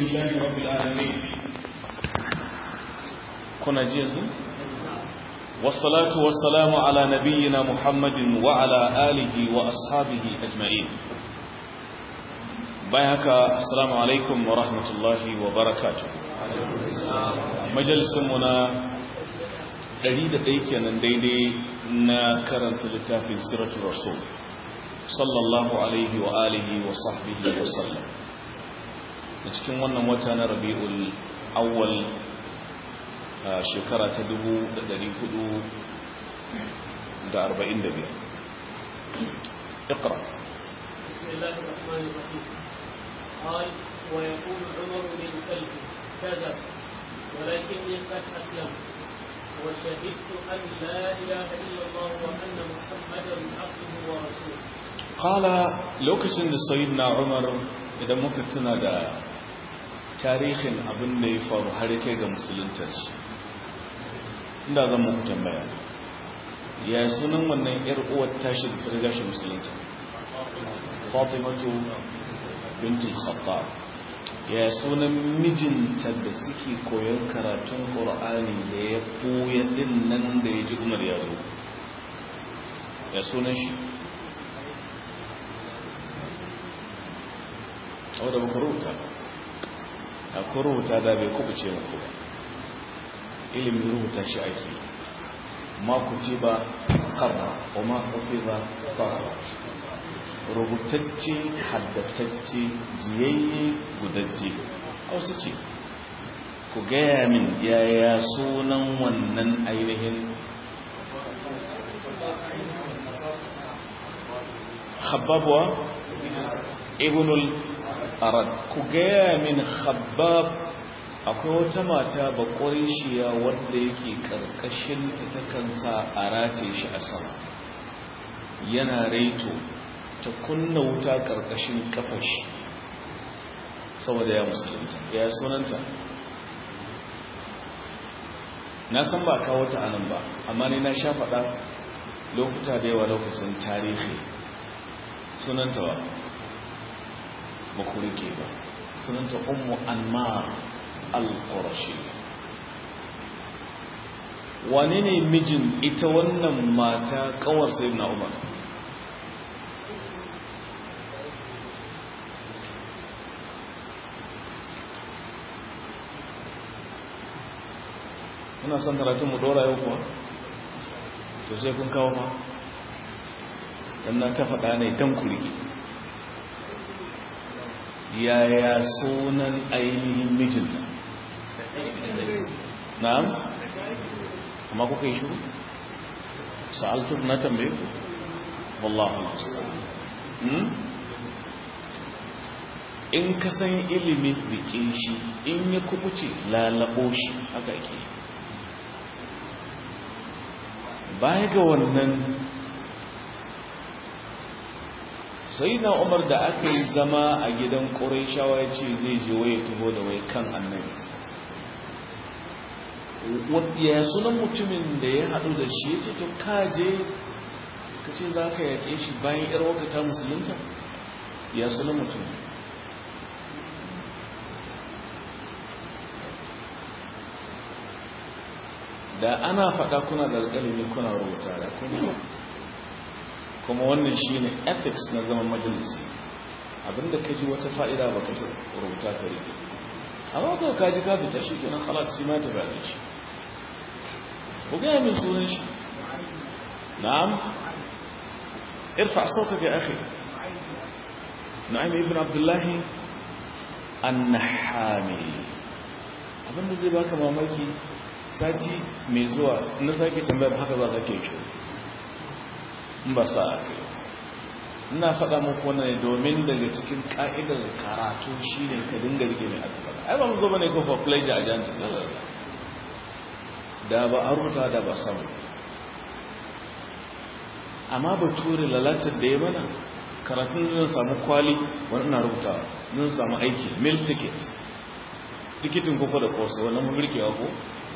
لله رب العالمين كنا جيزا والصلاة والسلام على نبينا محمد وعلى آله وأصحابه أجمعين بايهك السلام عليكم ورحمة الله وبركاته مجلس منا ɗari da ɗai kenan daidai na karanta littafin siratul rasul sallallahu alaihi wa alihi wa sahbihi wa sallam a cikin wannan wata na rabi'ul awwal shekara ta dubu da ɗari hudu da arba'in da biyar اقرأ بسم الله الرحمن الرحيم قال ويقول عمر بن سلف كذب ولكني قد أسلمت وشهدت أن لا إله إلا الله وأن محمدا عبده ورسوله قال lokacin da sayyidina Umar idan muka tuna da tarihin abin da ya faru har kai ga musuluntar shi inda zan muku tambaya ya sunan wannan yar uwar tashi da riga shi musulunta Fatimatu bintul Khattab ya sunan mijinta da suke koyon karatun ƙor'ani da ya ɓoye ɗin nan da ya ji umar ya zo ya sunan shi wadda ba ku rubuta a ku rubuta da bai kubuce muku ba ilimin rubuta shi ake ma ce ba ƙarra o ma ƙofi ba ƙarra rubutacce haddatacce jiyayye gudajje hausa ce ku gaya min yaya sunan wannan ainihin khabbabwa ibnul arad ku gaya min khabbab akwai wata mata bakwarishiya wadda yake karkashin ta takansa a rataye shi a sama yana raito ta kunna wuta ƙarƙashin ƙafashi saboda ya musulunta ya sunanta na san ba kawo ta anan ba amma ne na sha faɗa lokuta da yawa lokacin tarihi sunanta ba makurike ba sunanta ummu anmar al-qurashi wane ne mijin ita wannan mata kawar sayyidina umar muna son karatun mu dora yau kuwa to sai kun kawo ma dan na ta faɗa ne dan kurgi yaya sunan ainihin mijinta na'am amma kuka yi shiru sa'altu na tambaye ku wallahu musta'an in ka san ilimin rike shi in ya kubuce lalabo shi haka ake baya ga wannan sai na umar da aka yi zama a gidan ƙuraishawa ya ce zai je waye taho da wai kan annabi ya sunan mutumin da ya haɗu da shi ya ce to kaje ka ce za ka yaƙe shi bayan yar wakata musulunta ya sunan mutumin da ana faɗa kuna da alƙalami kuna rubuta da kuma kuma wannan shi ne ethics na zaman majalisi abinda ka ji wata fa'ida ba ka rubuta ka rike amma ka ka ji ka fita shi kenan halas shi ma ta bane shi ku gaya min sunan shi na'am irfa sauka ga akhi na'im ibn abdullahi an-nahami abinda zai baka mamaki sati mai zuwa na sake tambayar haka za ka ke shi in ba sa a kai ina faɗa muku wannan domin daga cikin ƙa'idar karatu shi ne ka dinga rike mai aka faɗa ai ba mu zo bane ko for pleasure a janci da ba a rubuta da ba samu amma ba ture lalatar da ya mana karatun zan samu kwali wani ina rubuta zan samu aiki mil ticket tikitin koko da kosa wannan mulkewa ko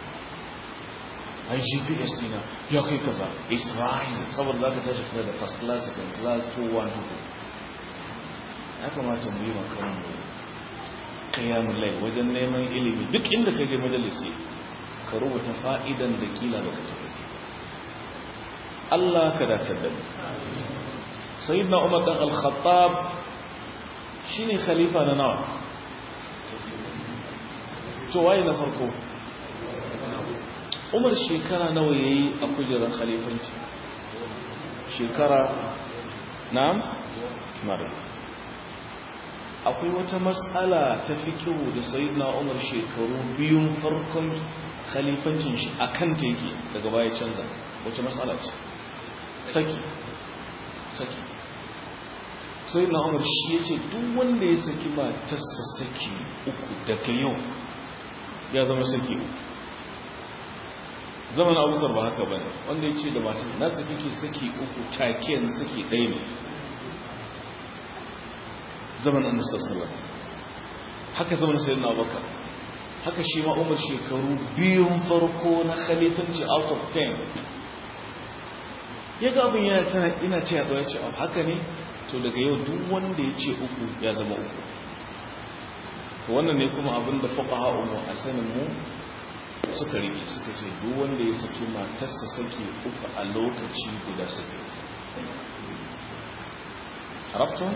ai gps dina ya kai kaza is rising saboda za ka tashi kuma da first class second class 2 1 2 ya kamata mu yi makarar mu kiyamun lai wajen neman ilimi duk inda ka je majalisi ka rubuta fa'idan da kila baka tafi Allah ka dace da mu sayyidina Umar dan al-Khattab shine khalifa na nawa to waye na farko Umar shekara nawa yayi a kujerar khalifanci shekara na'am mara akwai wata matsala ta fikihu da sayyidina Umar shekaru biyun farkon khalifancin shi akan teke daga baya canza wace matsala ce saki saki sayyidina Umar shi yace duk wanda ya saki matarsa saki uku daga yau ya zama saki uku zaman abubakar ba haka bane wanda ya ce da matan na saki ke saki uku take yanzu saki ɗaya ne zaman annabi sallallahu haka zaman sayyidina abubakar haka shi ma umar shekaru biyun farko na khalifanci out of 10 ya ga abin yana tana ina ce ya ce haka ne to daga yau duk wanda ya ce uku ya zama uku wannan ne kuma abin da fuqaha umu a sanin mu suka rike suka ce duk wanda ya saki matarsa saki uku a lokaci guda saki عرفتم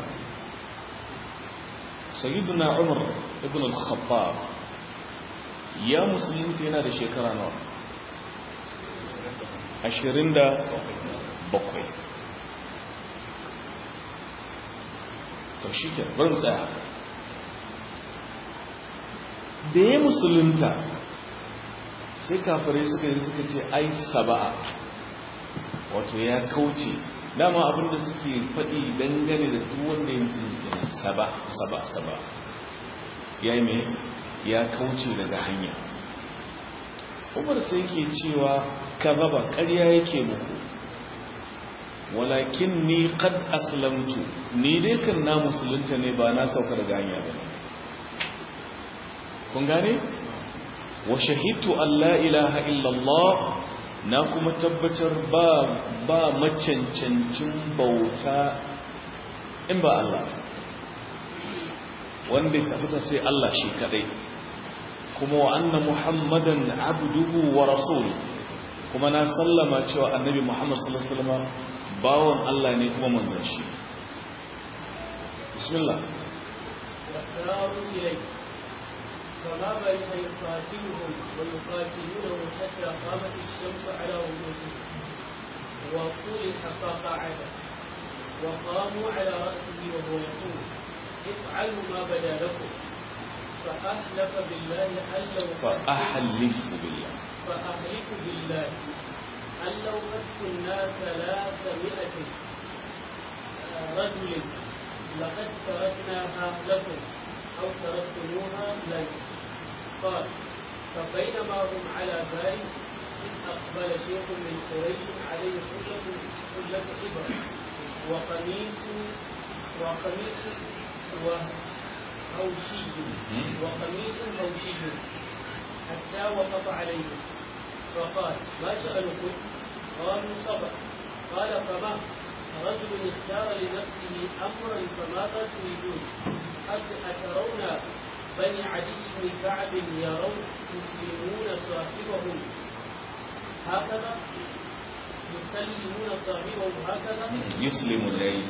سيدنا عمر ابن الخطاب يا مسلمين yana da shekara nawa 27 to shi ke bari tsaya da ya musulunta sai kafirai suka yi suka ce ai saba'a wato ya kauce dama abinda suke faɗi dangane da duk wanda ya musulunta ne saba saba saba ya yi mai ya kauce daga hanya umar sai ke cewa kazaba ƙarya yake muku walakin ni qad aslamtu ni dai kan na musulunta ne ba na sauka daga hanya ba kun gane wa shahidtu an la ilaha illallah na kuma tabbatar ba ba macancancin bauta in ba Allah wanda ya tabbata sai Allah shi kadai kuma wa anna muhammadan abduhu wa rasuluhu kuma na sallama cewa annabi muhammad sallallahu alaihi wasallam bawon Allah ne kuma manzon shi bismillah فما بين يقاتلهم ويقاتلونه حتى قامت الشمس على رؤوسهم وطلح فقعد وقاموا على رأسه وهو يقول افعلوا ما بدا لكم فأحلف بالله أن لو فأحلف بالله فأحلف بالله أن لو فتنا ثلاثمائة رجل لقد تركناها لكم أو تركتموها لنا قال فبينما هم على ذلك إذ أقبل شيخ من قريش عليه حلة حلة إبرة وقميص وقميص وهوشي وقميص هوشي حتى وقف عليه فقال ما شأنكم؟ قالوا صبر قال فما رجل اختار لنفسه امرا فماذا تريدون أترون بني عدي بن كعب يرون يسلمون صاحبهم هكذا يسلمون صاحبهم هكذا يسلم الليل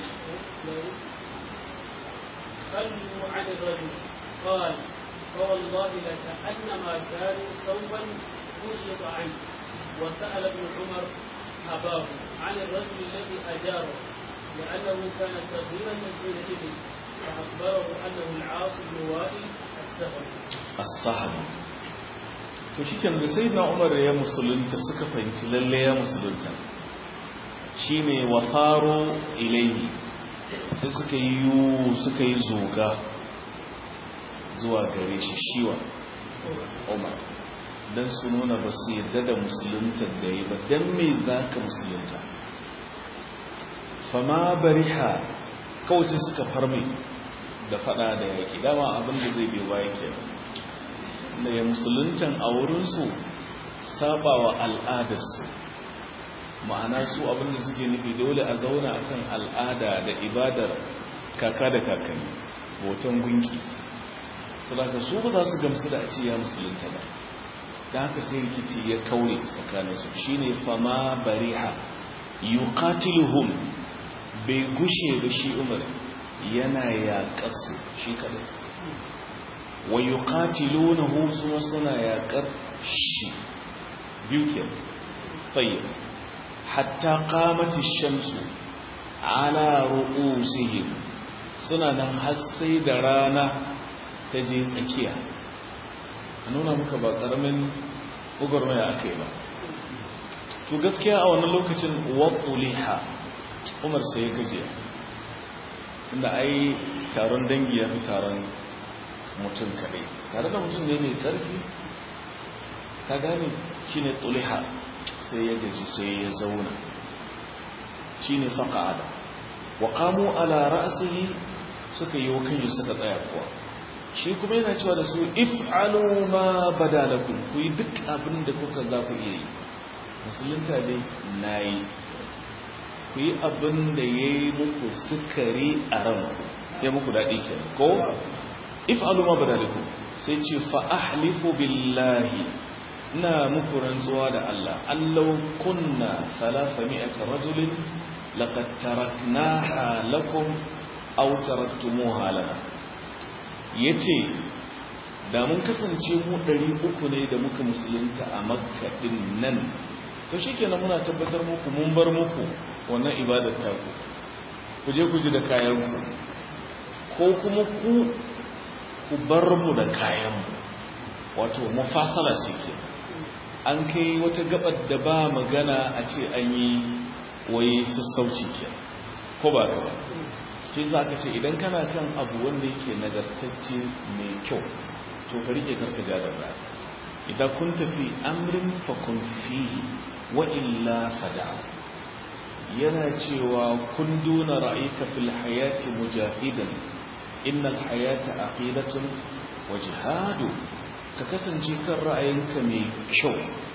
خلوا عن الرجل قال فوالله لكأنما كانوا ثوبا كشط عنه وسأل ابن عمر أباه عن الرجل الذي أجاره لأنه كان صغيرا حينئذ فأخبره أنه العاص بن وائل السهمي الصحابي to shi da sai na umar ya musulunta suka fahimci lalle ya musulunta shi ne wa faro ilaihi sai suka yi yiwu suka yi zoga zuwa gare shi shiwa umar don su nuna ba su yadda da musulunta da yi ba don me za ka musulunta fama bariha kawai sai suka farme da fada da yaƙi dama abinda zai biyo baya ke da ya musuluntan a wurinsu saba wa al'adarsu ma'ana su abinda suke nufi dole a zauna akan al'ada da ibadar kaka da kakanni hoton gunki saboda su ba za su gamsu da a ce ya musulunta ba da haka sai rikici ya kaure tsakaninsu shine fama bariha yuqatiluhum bai gushe ba shi umar yana yaƙarsu shi kadai wa yuqatilunahu suna suna yaƙar shi biyu ke tayyib hatta qamat ash-shamsu ala ru'usihim suna nan har sai da rana ta je tsakiya a nuna muka ba ƙaramin ugurmaya aka yi ba to gaskiya a wannan lokacin waƙuliha umar sai ya gajiya tunda ai taron dangi ya fi taron mutum kaɗai tare da mutum ne mai ƙarfi ka gane shi ne tsuliha sai ya gaji sai ya zauna shi ne faƙa'ada wa ƙamo ala ra'asihi suka yi wa kanyi suka tsaya kuwa shi kuma yana cewa da su if'alu ma badalakum ku yi duk abin da kuka za ku iya yi musulunta dai na yi ku yi abin da ya yi muku sukari a ranku ya muku daɗi ke ko if'alu ma badalakum sai ce fa'ahlifu billahi na muku rantsuwa da Allah allau kunna salasa mi'ata rajulin laqad taraknaha lakum aw taraktumuha lana ya ce da mun kasance mu ɗari uku ne da muka musulunta a makaɗin nan to shi kenan muna tabbatar muku mun bar muku wannan ibadar taku ku je ku ji da kayanku ko kuma ku ku bar mu da kayanmu wato mafasala ce ke an kai wata gabar da ba magana a ce an yi wai sassauci ke ko ba ka ba shi za ka ce idan kana kan abu wanda yake nagartacce mai kyau to ka rike karka ja da baya idan kun tafi amrin fa kun fihi wa illa fada yana cewa kun duna ra'ayka fil hayati mujahidan innal hayata aqidatun wa jihadu ka kasance kan ra'ayinka mai kyau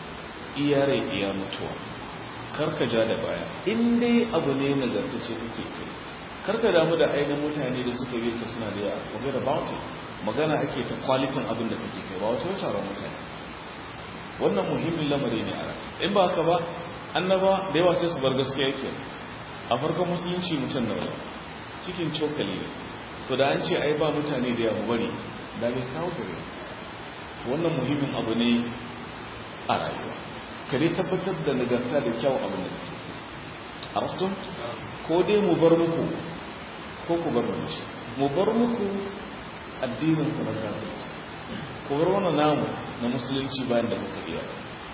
iyare iya mutuwa karka ja da baya in dai abu ne nagartacce kake kai karka damu da ainihin mutane da suka yi ka suna da yawa forget about it magana ake ta kwalitin abin da kake kai ba wata wata taron mutane wannan muhimmin lamari ne a ran in ba haka ba annaba da yawa sai su bar gaskiya yake a farkon musulunci mutum na cikin cokali ne to da an ce ai ba mutane da yawa bari da bai kawo gare wannan muhimmin abu ne a rayuwa ka dai tabbatar da nagarta da kyau abin da kake a rastun ko dai mu bar muku ko ku bar mu mu bar muku addinin ku na kafirci ku bar wannan namu na musulunci bayan da kuka iya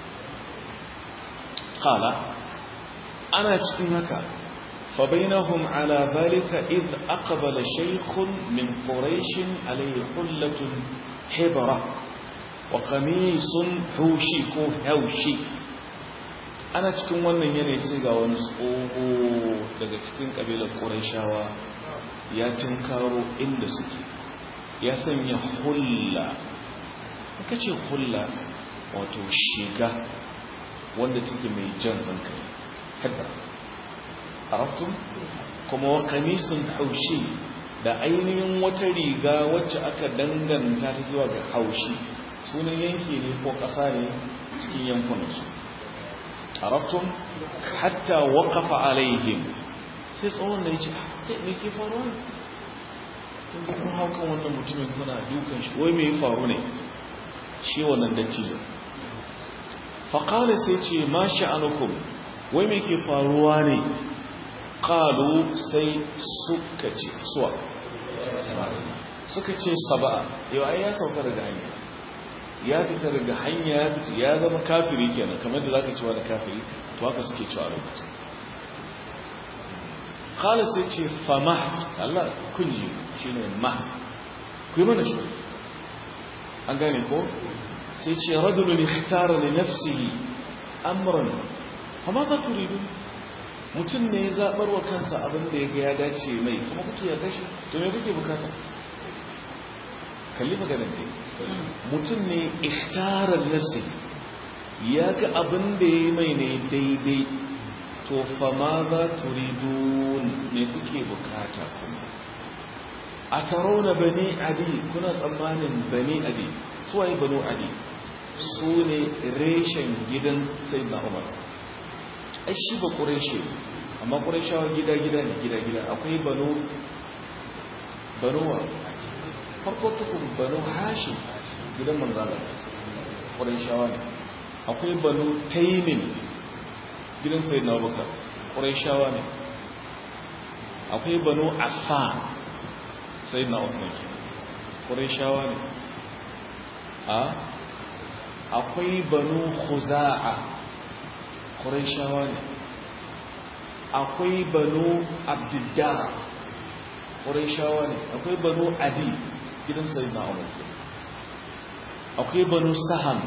qala ana cikin haka fa bainahum ala zalika id aqbala shaykhun min quraish alayhi hullatun hibra wa qamisun hushi ko haushi ana cikin wannan yanayi sai ga wani tsoho daga cikin kabilar ƙuraishawa ya tinkaro inda suke ya sanya hulla aka ce hulla wato shiga wanda take mai jan hankali hadda arabtun kuma wa kamisun haushi da ainihin wata riga wacce aka danganta ta zuwa ga haushi sunan yanki ne ko ƙasa ne cikin yankunansu arabtum hatta waqafa alaihim sai tsawon da yace me ke faruwa kun san kun haukan wannan mutumin kuna dukan shi wai me ya faru ne shi wannan dattijo fa qala sai ce ma sha'anukum wai me ke faruwa ne qalu sai suka ce suwa suka ce saba'a yau ai ya sauka daga hanya ya fita daga hanya ya fita ya zama kafiri kenan kamar da zaka cewa da kafiri to haka suke cewa lokaci khala sai ce fama Allah kunji shine ma ku yi mana shi an gane ko sai ce rajulun ikhtara li nafsihi amran fama za turidu mutum ne ya zabar wa kansa abin da ya ga ya dace mai kuma kuke ya gashi to me kuke bukata kalli maganar dai mutum ne ikhtarar nasi ya ga abin da ya mai ne daidai to fa ma za turidun ne kuke bukata kuma a taro na bani adi kuna tsammanin bani adi suwaye banu adi su ne reshen gidan sai na umar ai shi ba ƙureshe amma ƙureshawa gida-gida ne gida-gida akwai banu banuwa farko tukun banu hashim gidan manzana ƙureshawa ne akwai banu taimin gidan sai na bukar ƙureshawa ne akwai banu affan sai na usman ƙureshawa ne a akwai banu khuza'a ƙureshawa ne akwai banu abdiddara ƙureshawa ne akwai banu adi gidan sai na umar akwai banu saham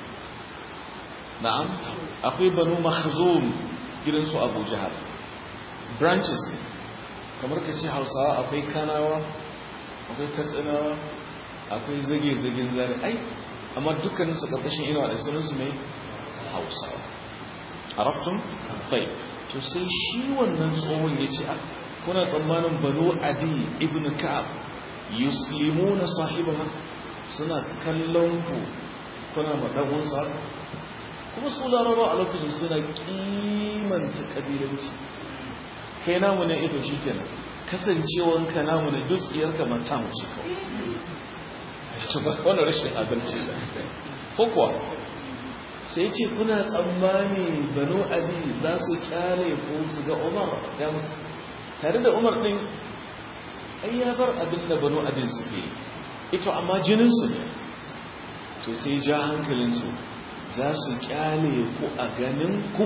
na'am akwai banu makhzum gidan su abu jihar branches ne kamar ka ce hausawa akwai kanawa akwai katsinawa akwai zage-zagen zare ai amma dukkanin su ƙarƙashin inuwa da sunansu mai hausawa a raftun bai to sai shi wannan tsohon ya ce kuna tsammanin banu adi ibn ka'ab yuslimu na sahibaha suna kallon ku kuna maɗagunsa kuma su laraba a lokacin suna kimanta ƙabilanci kai namu ne ito shi kenan kasancewanka namu ne duk tsiyarka mata mu ce kawai wani rashin adalci da ko kuwa sai ce kuna tsammani banu abi za su kyale ko su ga umar ya musu tare da umar din ai ya bar abin da banu abin suke ito amma jininsu ne to sai ja hankalinsu za su kyale ku a ganin ku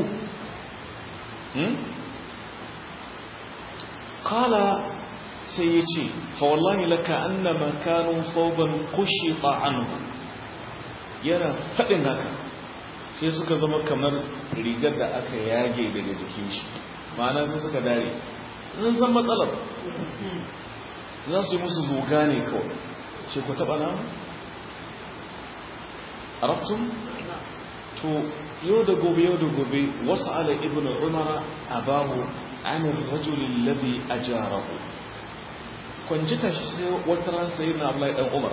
kala sai ya ce fawallahi laka annama kanu fauban kushita anhu yana faɗin haka sai suka zama kamar rigar da aka yage daga jikin shi ma'ana sai suka dare sun san matsalar za su yi musu zuga ne kawai ce ku taɓa na arabtun to yau da gobe yau da gobe wasu ala ibn umara a bahu anin rajulun labi a jarahu kwanjita shi sai wata ran sai na abu dan umar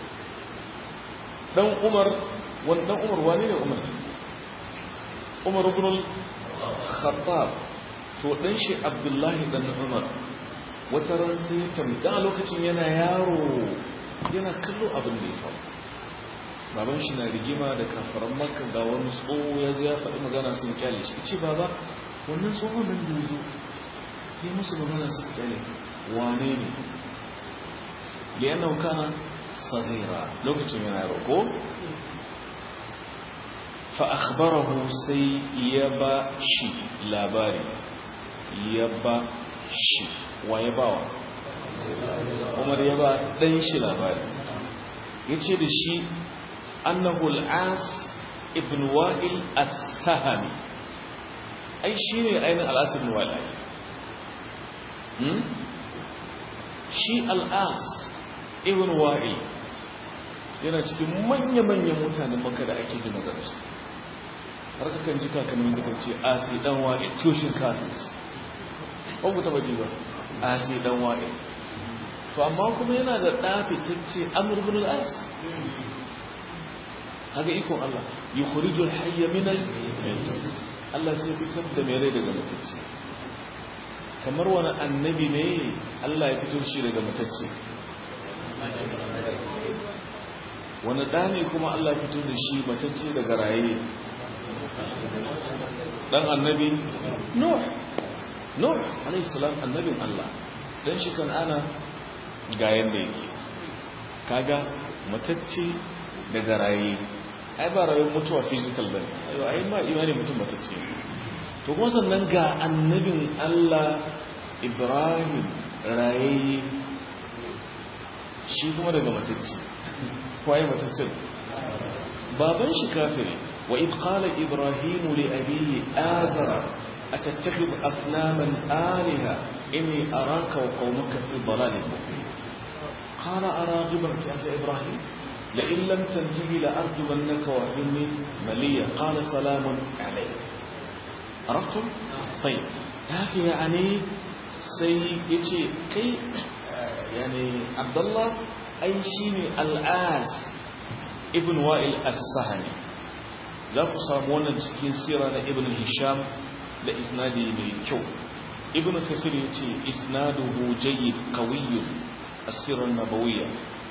dan umar wani dan umar wani ne umar umar ibn al-khattab to dan shi abdullahi dan umar wata ran sai tamda lokacin yana yaro yana kallo abin da ya faru baban shi na rigima da kafaran makka ga wani tsoho ya zo ya faɗi magana sun kyale shi ce baba wannan tsohon nan da zo ya musu magana sun kyale wane ne liyanau kana saghira lokacin yana yaro ko fa akhbarahu sai ya ba shi labari ya ba shi wa ya bawa umar ya ba dan shi labari yace da shi annahu al-as ibn wa'il as-sahami ai shine ainihin al-as ibn wa'il hmm shi al-as ibn wa'il yana cikin manya-manyan mutanen maka da ake gina garsu har kakan ji kakannin suka ce asi dan wa'il tushin kafin ce ba ku taba ji ba asi dan wa'il to amma kuma yana da ɗafi ta ce amur bin al-as haka ikon Allah yi kurijul hayya minal Allah sai fitar da mai rai daga matacce kamar wani annabi ne Allah ya fito shi daga matacce wani ɗa ne kuma Allah fito da shi matacce daga raye ɗan annabi Nuh Nuh alaihissalam annabin Allah ɗan shi kan ana ga yadda yake kaga matacce daga raye ai ba rayuwar mutuwa physical ba ayo ai ma imani mutum matacce to kuma sannan ga annabin Allah Ibrahim raye shi kuma daga matacce kwaye matacce baban shi kafiri wa id qala ibrahim li abihi azara atattakhidhu aslaman alaha inni araka wa qaumaka fi dhalalin mubin qala araghiban anta ibrahim لئن لم تنتهي لأرجمنك وأهلني مليا قال سلام عليك عرفتم؟ طيب هكذا يعني سي يتي كي yani abdullah ai shine al-as ibn wa'il as-sahmi za ku samu wannan cikin sira na ibn hisham da isnadi mai kyau ibn kathir yace isnaduhu jayyid qawiyyun as-sirr an-nabawiyya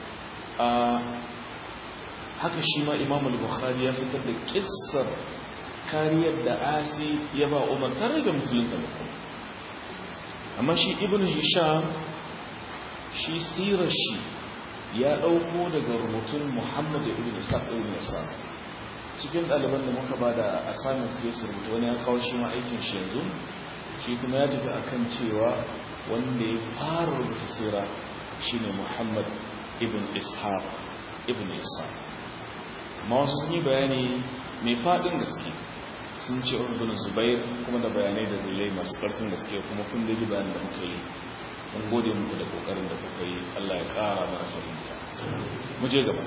haka shi ma imam al-bukhari ya fitar da kissar kariyar da asi ya ba umar tare da musulunta mutum amma shi ibn hisham shi sirar shi ya ɗauko daga rubutun muhammad ibn isaac ibn isaac cikin ɗaliban da muka ba da assignment ya su rubuta wani ya kawo shi ma aikin shi yanzu shi kuma ya tafi akan cewa wanda ya fara rubuta sira shine muhammad ibn ishaq ibn ishaq amma wasu sun yi bayani mai faɗin gaske sun ce ibn zubair kuma da bayanai da dalilai masu ƙarfin gaske kuma kun da ji bayanin da muka yi mun gode muku da kokarin da kuka yi Allah ya ƙara mana fahimta mu je gaba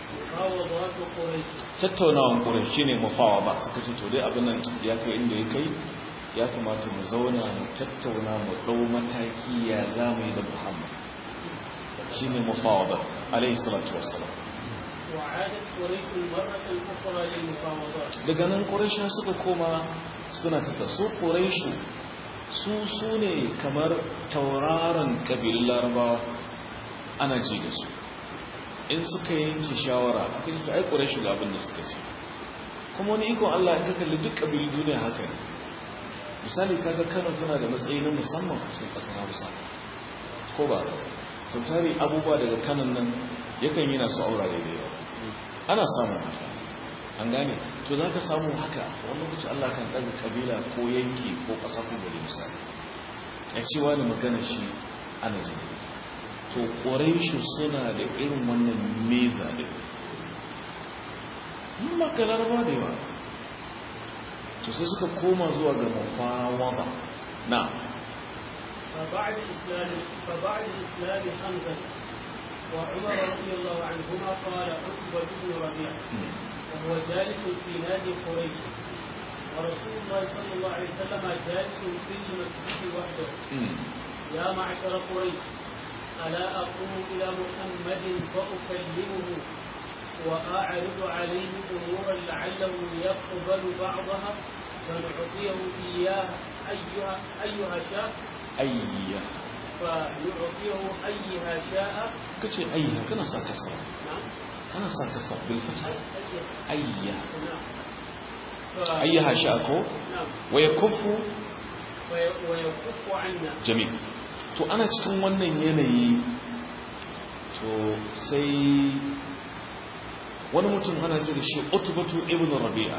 tattaunawan ƙurai shi ne mafawa ba suka ce to dai abin nan ya kai inda ya kai ya kamata mu zauna mu tattauna mu ɗau mataki ya za mu yi da muhammad shi ne mafawa ba alaihi salatu wassalam daga nan ƙuraisha suka koma suna ta su ƙuraishu su su ne kamar tauraron ƙabilun larabawa ana ji da su in suka yanke shawara a kan su aikure shi ga abin da suka ce kuma wani ikon Allah in ka kalli duk ƙabilu duniya haka ne misali kaga kano tana da matsayi na musamman a cikin ƙasar hausa ko ba sau tari abubuwa daga kanan nan yakan yi na su aurare da yawa ana samun haka an gane to za ka samu haka wani lokaci Allah kan ɗaga ƙabila ko yanki ko ƙasa ko gari misali ya ce wani magana shi ana zai to ƙoraishu suna da irin wannan meza da yi makalar ba da yawa to sai suka koma zuwa ga mafawada na فبعد إسلام فبعد إسلام حمزة وعمر رضي الله عنهما قال عتبة بن ربيعة وهو جالس في نادي قريش ورسول الله صلى الله عليه وسلم جالس في المسجد وحده يا معشر قريش ألا أقوم إلى محمد فأكلمه وأعرض عليه أمورا لعله يقبل بعضها فنعطيه إياه أيها أيها شاء أيها فنعطيه أيها شاء كتير أيها كنا ساكسر نعم كنا ساكسر بالفتح أيها أيها نعم ف- أيها شاكو نعم ويكف وي- ويكف عنا jami'i to ana cikin wannan yanayi to sai wani mutum ana ce da shi utubatu ibn rabi'a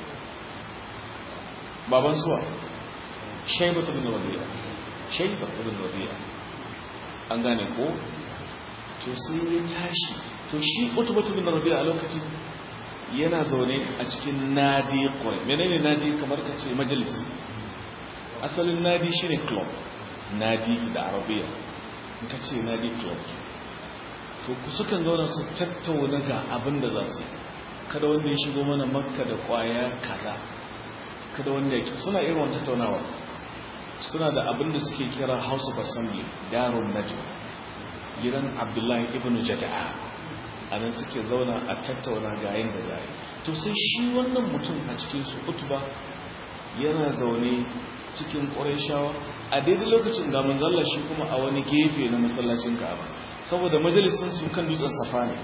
baban suwa shaibatu ibn rabi'a shaiba ibn rabi'a an gane ko to sai ya tashi to shi utubatu ibn rabi'a a lokacin yana zaune a cikin nadi ƙwarai menene nadi kamar ka ce majalisi asalin nadi shine club nadi da arabiya in ka ce nadi club to ku sukan zauna su tattauna ga abin da za su yi kada wanda ya shigo mana makka da kwaya kaza kada wanda ya suna irin wani tattaunawa suna da abin da suke kira house of assembly darun najm gidan abdullahi ibn jada'a a nan suke zauna a tattauna ga yin da za to sai shi wannan mutum a cikin su utuba yana zaune cikin ƙwarishawa a daidai lokacin ga manzalla shi kuma a wani gefe na masallacin ka'aba saboda majalisun su kan dutsen safa ne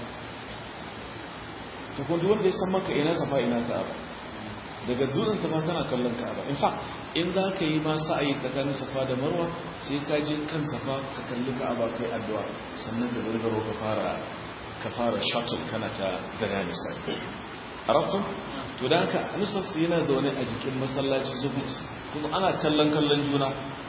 ta kudu wanda ya san maka ina safa ina ka'aba daga dutsen safa kana kallon ka'aba in fact in za ka yi ma sa'ayi tsakanin safa da marwa sai ka je kan safa ka kalli ka'aba kai addu'a sannan da gargaro ka fara ka fara shuttle kana ta zaga misali arabtun to da haka anusas yana zaune a jikin masallaci su kuma ana kallon kallon juna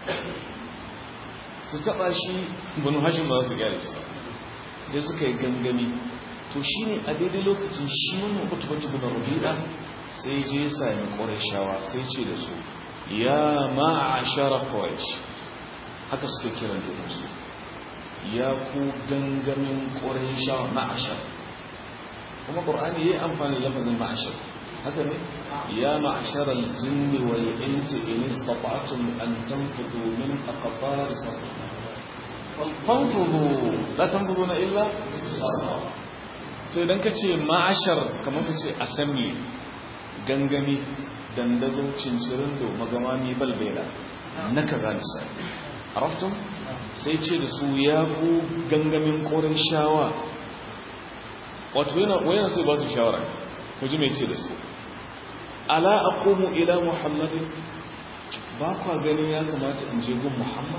su taba shi banu hashim ba za su gyara su sai suka yi gangami to shi ne a daidai lokacin shi wannan utubatu bin rabi'a sai je ya sami qurayshawa sai ce da su ya ma'ashara quraish haka suke kiran junansu ya ku gangamin qurayshawa ma'ashar kuma qur'ani yayi amfani da lafazin ma'ashar haka ne ya ma'ashar al-jinni wal insi in istata'tum an tanfudu min aqtar samawati fanfudu la tanfudu na illa to idan ka ce ma'ashar kamar ka ce assembly gangami dandazo cincirindo magamami balbela na kaza misali araftun sai ce da su ya ku gangamin korin shawa wato yana sai ba su shawara ku ji mai ce da su ala aqumu ila muhammadin ba kwa ganin ya kamata in je gun muhammad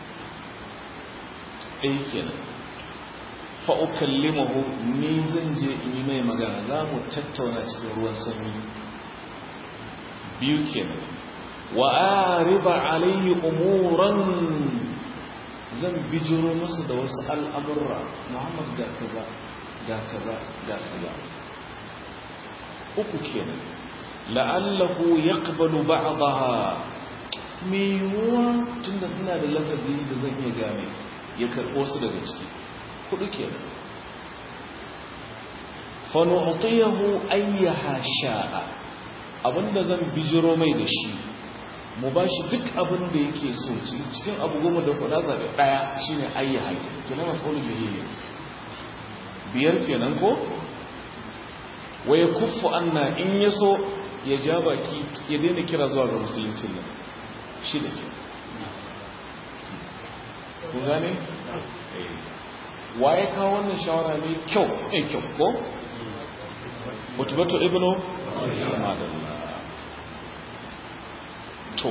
ɗaya kenan fa ukallimahu ni zan je in yi mai magana za mu tattauna cikin ruwan sanyi biyu kenan wa ariba alayhi umuran zan bijiro masa da wasu al'amurra muhammad ga kaza ga kaza ga kaza uku kenan la'allahu yaqbalu ba'daha me yiwuwa tunda ina da lafazi da zan iya gane ya karɓo su daga ciki kudu kenan fa nu'tiyahu ayyaha sha'a abinda zan bijiro mai da shi mu ba shi duk abin da yake so cikin abu goma da kuɗa zaɓe ɗaya shi ne ayya haƙi kina mafulu jahili biyar kenan ko waya kuffu anna in ya so ya ja baki ya daina kira zuwa ga musuluncin nan shi da ke kun gane? waye kawo wannan shawara ne kyau mai kyau ko? mutubatu ibnu? madalla to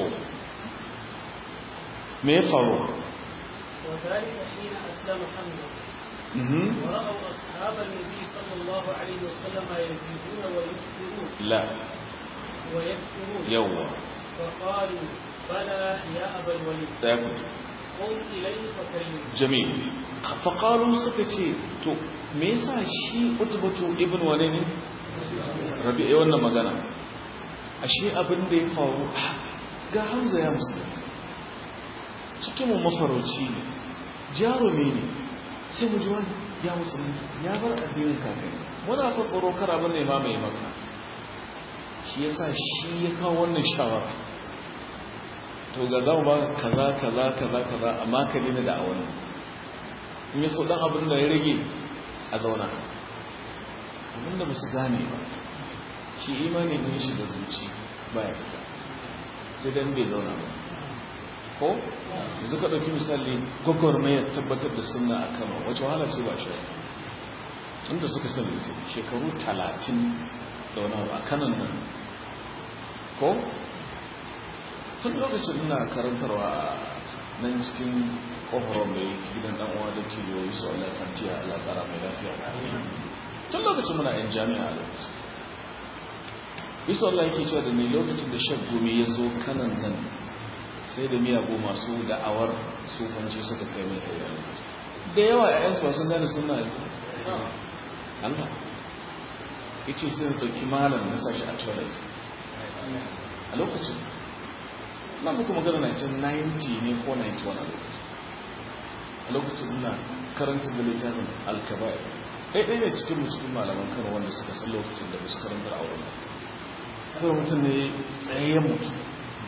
me ya faru وذلك حين أسلم حمزة ورأوا أصحاب النبي صلى الله عليه وسلم يزيدون ويكثرون لا ويكثرون يوا فقالوا بلى يا أبا الوليد تاكل قم إليه فكلمه جميل فقالوا سكتي to me yasa shi utbatu ibn wane ne rabi'i wannan magana ashe abin da ya faru ga hamza ya musulunta cikin mu mafarauci ne jarumi ne sai mu ji wani ya musulunta ya bar addinin kakanni muna fa tsoro kar abin da ma mai maka shi yasa shi ya kawo wannan shawara to ga zama ba kaza kaza kaza kaza amma ka dina da awani in ya so dan abin da ya rage a zauna abin da ba su gane ba shi imani ne shi da zuci baya fita sai dan bai zauna ba ko yanzu ka ɗauki misali gwagwarmayar tabbatar da sunna a kama wacce wahala ce ba shi inda suka sani su shekaru talatin da wani abu a kanan nan ko tun lokacin ina karantarwa a nan cikin kofar mai gidan dan uwa da ciwo su Allah fantiya Allah tsara mai lafiya tun lokacin muna yan jami'a a lokacin bisa Allah yake cewa da ni lokacin da shan gumi ya zo kanan nan sai da miyagu masu da'awar sufanci suka kai mai kai da yawa a yansu sun gane suna yanzu Allah ya ce sai da ɗauki malam na sashi a toilet a lokacin na muku magana 1990 ne ko 91 a lokacin a lokacin ina karanta da littafin alkabai ɗaiɗai ne cikin musulun malaman kan wanda suka san lokacin da basu karantar auren ba kuma mutum ne tsayayyen mutum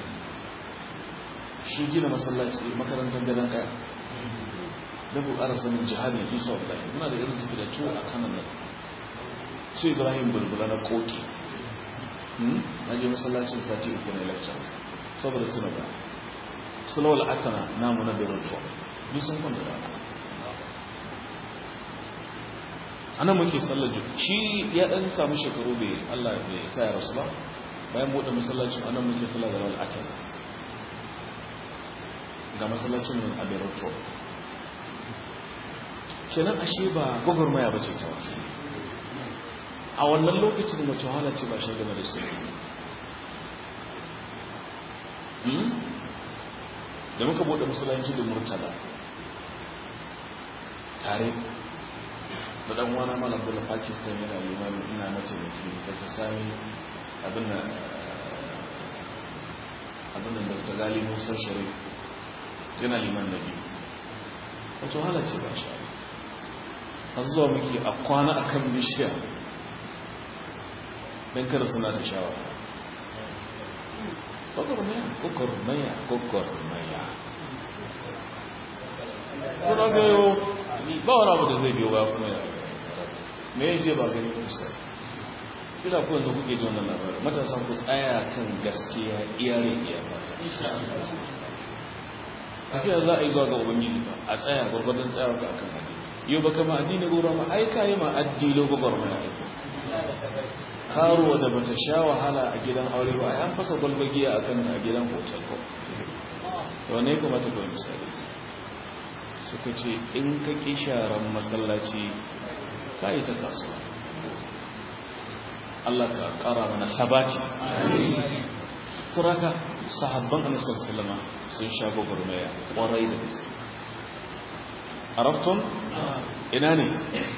shi gina masallaci makarantar gadon kaya da bu ara sanin jihadin isa ibrahim muna da irin su da tuwo a kanan nan sai ibrahim bulbula na koki na je masallacin sati uku na lectures saboda tuna ba sulawal akana namu na beirut tuwa duk sun kwanta da ana muke sallar jiki shi ya dan samu shekaru bai allah bai sa ya rasu ba bayan buɗe masallacin anan muke sallar da al'atar ga masallacin a beirut kenan ashe ba gwagwarmaya ba ce ta wasu a wannan lokacin mace wahala ce ba shi game da su da muka buɗe masallaci da murtala tare da ɗan wana malam bula pakistan yana limanin ina mataimaki daga sami abin da dr gali musa sharif yana liman na biyu wata wahala ce ba shi a zuwa muke a kwana a kan bishiya don kada suna da shawara gwagwarmaya gwagwarmaya gwagwarmaya sun aka yau ba wani abu da zai biyo ba kuma ya me ya je ba gani kusa kila ku yanzu kuke ji wannan labarin matasan ku tsaya kan gaskiya iyare iya fata tafiya za a yi zuwa ga ubangiji ba a tsaya gwargwadon tsayawar ka akan addini yau ba kama addini gora ma ai ka yi ma addini gwagwar mai aiki karuwa da bata sha wahala a gidan aure ba ai an fasa gwalbagiya a kan a gidan hotel ko wane ya kamata kawai misali suka ce in ka ƙi sharan masallaci ka yi ta kasuwa Allah ka ƙara mana sabati suraka sahabban annabi sallama sun sha gwagwarmaya kwarai da gaske arabtum ina ne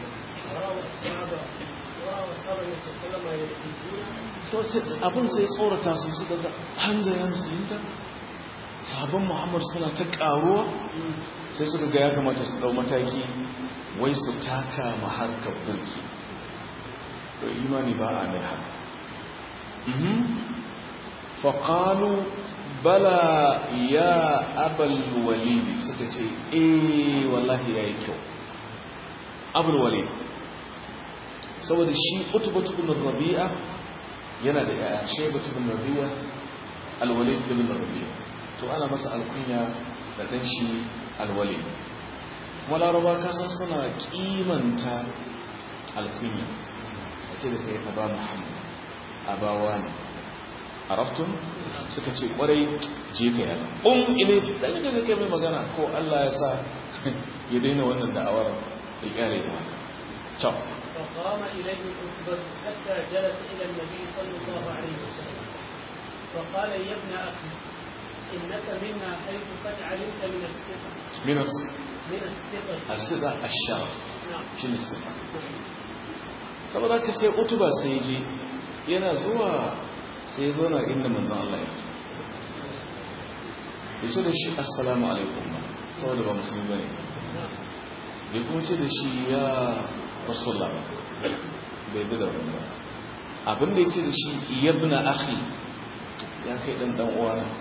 abin sai tsorata su suka ga hanza ya musulunta sahabban muhammad suna ta karuwa sai suka ga ya kamata su dau mataki wai su taka maharkar burki to imani ba a mai haka faƙalu bala ya abal walidi suka ce eh wallahi ya yi kyau abul walid saboda shi utubatu bin rabi'a yana da yaya shaibatu bin rabi'a alwalid bin rabi'a to ana masa alkunya da dan shi alwalid kuma laraba kasan suna kimanta alkunya a ce da kai aba muhammad abawa ne arabtun suka ce kwarai je ka yana un ile dan da kai mai magana ko Allah ya sa ya daina wannan da'awar ya kare da haka ciao فقام إليه الأكبر حتى جلس إلى النبي صلى الله عليه وسلم فقال يا ابن أخي إنك منا حيث قد علمت من الثقة من الس... من الثقة الثقة الشرف نعم شنو الثقة saboda ka sai utuba sai je yana zuwa sai ya zauna inda manzan Allah ya ya ce da shi assalamu alaikum saboda ba musulmi ba ne ya kuma ce da shi ya rasulullah bai bi da wani ba abinda ya ce da shi yabna akhi ya kai dan dan uwana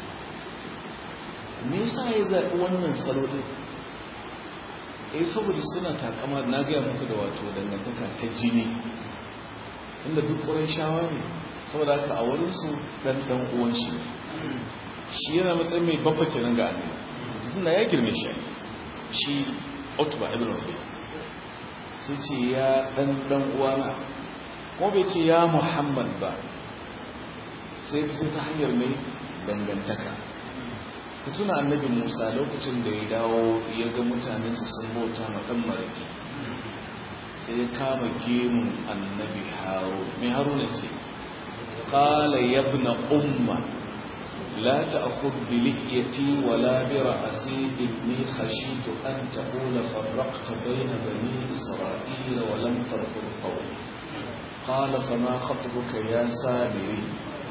me yasa ya zaɓi wannan salo din eh saboda suna takama na gaya muku da wato dangantaka ta jini inda duk ƙuran shawa ne saboda haka a wurinsu ɗan ɗan uwan shi shi yana matsayin mai babba kenan ga annabi tunda ya girme shi shi utba ibn rabi sai ce ya ɗan ɗan uwana ko bai ce ya muhammad ba sai fito ta hanyar mai dangantaka ku tuna annabi musa lokacin da ya dawo ya ga mutanensa sun bauta ma ɗan maraki sai ya kama gemun annabi haro mai haruna ce ƙala yabna umma la ta'khudh bi lihyati wa la bi ra'si inni khashitu an taqula farraqta bayna bani isra'ila wa lam tarqub qawli qala fama khatbuka ya sabiri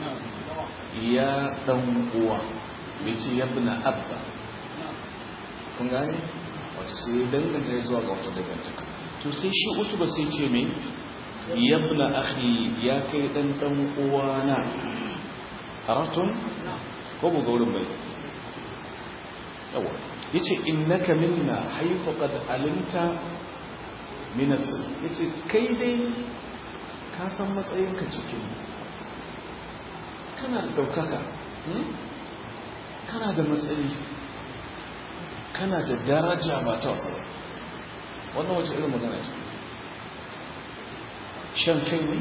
ya dan uwa yace yabna abba kun gane wato sai danganta ya zuwa ga wata dangantaka to sai shi utu ba sai ce me yabna akhi ya kai dan dan uwana aratun ko mu ga wurin bai yawa yace innaka minna haythu qad alimta min as yace kai dai ka san matsayinka cikin kana da daukaka kana da matsayi kana da daraja ba ta wasa wannan wace irin magana ce shan kai ne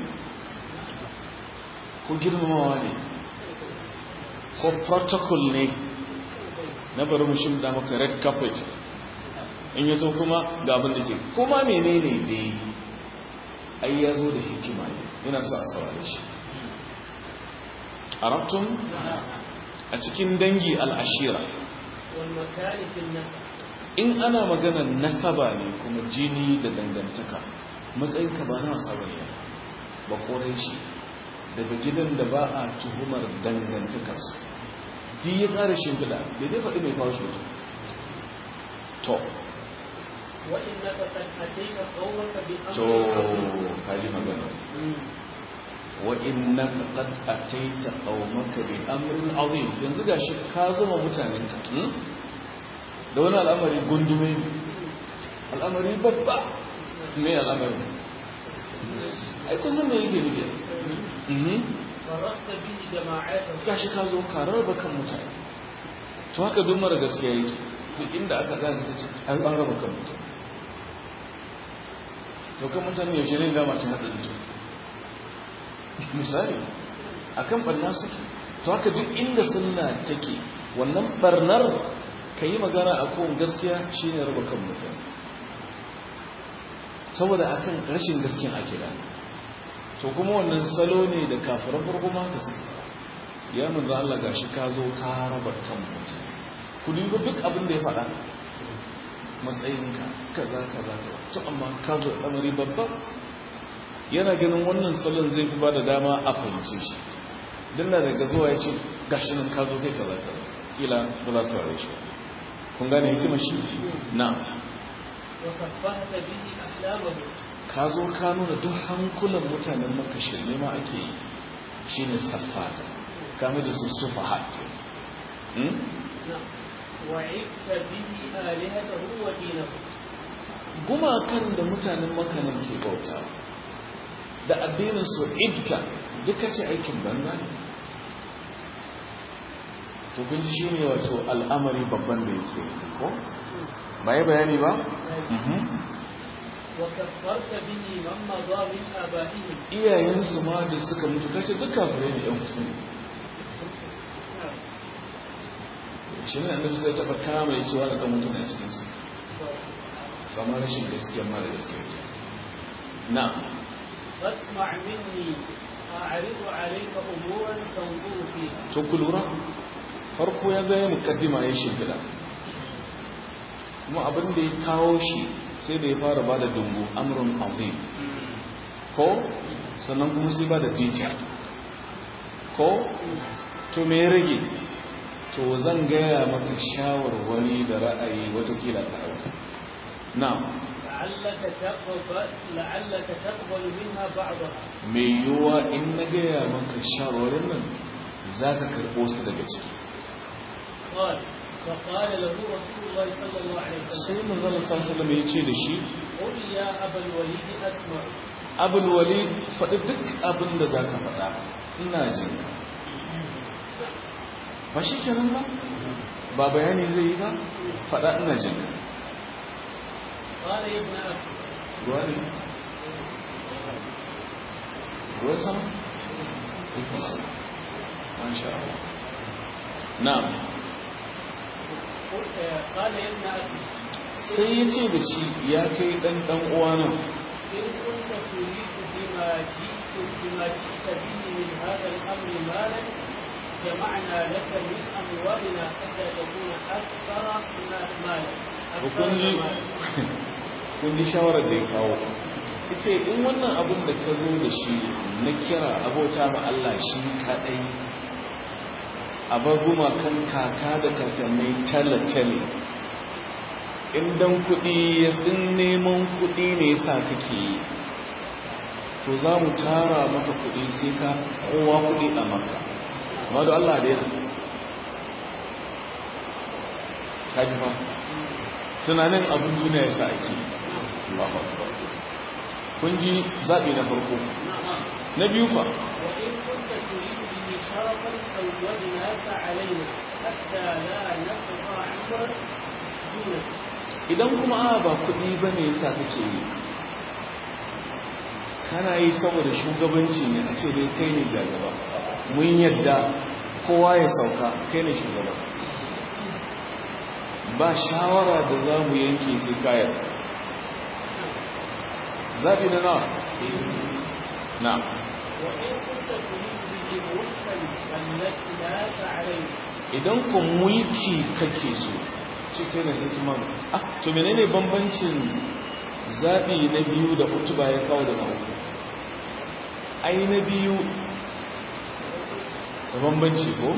ko girmamawa ne ko protocol ne na bari mu shimda maka red carpet in ya so kuma ga abin da ke kuma menene dai ai ya zo da hikima ne yana sa a saurare shi arabtun a cikin dangi al'ashira والمكان في النسب in ana maganar nasaba ne kuma jini da dangantaka matsayinka ba na wasa bane ba korai shi daga gidan da ba a tuhumar dangantakarsu di ya ƙara shimfiɗa da dai faɗi mai kawo shi mutum to وإنك قد أتيت قومك to بأمر kaji magana wa innaka qad ataita qaumaka bi amrin azim yanzu gashi ka zama mutanenka hmm? da wani al'amari gundume al'amari babba me al'amari ai kusan me yake nufi فرقت به جماعات gashi ka zo ka raba kan mutane to haka duk mara gaskiya yake duk inda aka zaga sai ce an an raba kan mutane to kan mutane yaushe ne dama ta hada da misali akan barna suke to haka duk inda sunna take wannan barnar ka yi magana a kowane gaskiya shine raba kan mutane saboda akan rashin gaskiyan ake da to kuma wannan salo ne da kafiran farko ma haka suke ya manzo Allah gashi ka zo ka raba kan mutum ku dubi duk abin da ya faɗa matsayinka kaza kaza to amma ka zo lamari babba yana ganin wannan salon zai fi bada dama a fahimce shi dan da daga zuwa ya ce gashi nan ka zo kai kaza kaza kila ba za su rare shi kun gane hikimar shi na وصفحت به أحلامه ka zo ka nuna duk hankulan mutanen maka shirme ma ake yi shine saffata kame da su sufa haƙƙi نعم وعبت به آلهته ودينه gumakan da mutanen makanan ke bauta da addinin su ibta duka ce aikin banza ne to kun ji shine wato al'amari babban da yake ko ba yi bayani ba وكفرت به من مضى من آبائهم iyayensu ma da suka mutu kace duk kafirai ne yan mutum نعم shi ne annabi sai taba kama ya ce wani dan mutum a cikin su kamar rashin gaskiya mara gaskiya ke na فاسمع مني أعرض عليك أمورا تنظر فيها to ku lura farko ya zai mukaddima ya shimfiɗa kuma abin da ya kawo shi sai da ya fara ba da dungu amurin azim ko sannan kuma sai ba da detail ko to me ya rage to zan gaya maka shawarwari da ra'ayi watakila ta ɗauka na لعلك تقبل لعلك تقبل منها بعضها mai yiwuwa in na gaya maka shawarwarin nan za ka karɓo su daga ciki قال فقال له رسول الله صلى الله عليه وسلم sai manzala sallallahu ya ce da shi قل يا أبا الوليد أسمع abul wali faɗi duk abin da za ka faɗa ina jin ka ba shi kenan ba ba bayani zai yi ba faɗa ina jin ka قال يا ابن أخي ruwa ne ruwan sama masha Allah na'am قل- آه، قال يا ابن أخي sai ya ce da shi ya kai ɗan ɗan uwanan إن كنت تريد بما جئت بما جئت به من هذا الأمر مالا جمعنا لك من أموالنا حتى تكون أكثر الناس مالا أكثر kun ji مالا kun ji shawarar da ya kawo ce in wannan abin da ka zo da shi na kira abota ma Allah shi kadai a bar gumakan kaka da kakanni talatale in dan kuɗi ya tsin neman kuɗi ne yasa kake yi to za mu tara maka kuɗi sai ka kowa kuɗi a maka amma da Allah da yana kaji fa tunanin abin duniya yasa ake yi Allahu akbar kun ji zaɓi na farko نعم na biyu fa وإن كنت تريد به شرفا زودناك علينا حتى لا نقطع عمرا دونك idan kuma a ba kuɗi ba ne yasa kake yi kana yi saboda shugabanci ne a ce dai kai ne jagaba mun yadda kowa ya sauka kai ne shugaba ba shawara da za mu yanke sai kayan zaɓi na nawa na وإن كنت تريد به ملكا ملكناك علينا idan ku mulki kake so cikin da hikima ah to menene bambancin zabi na biyu da utuba ya kawo da na uku ai na biyu da bambanci ko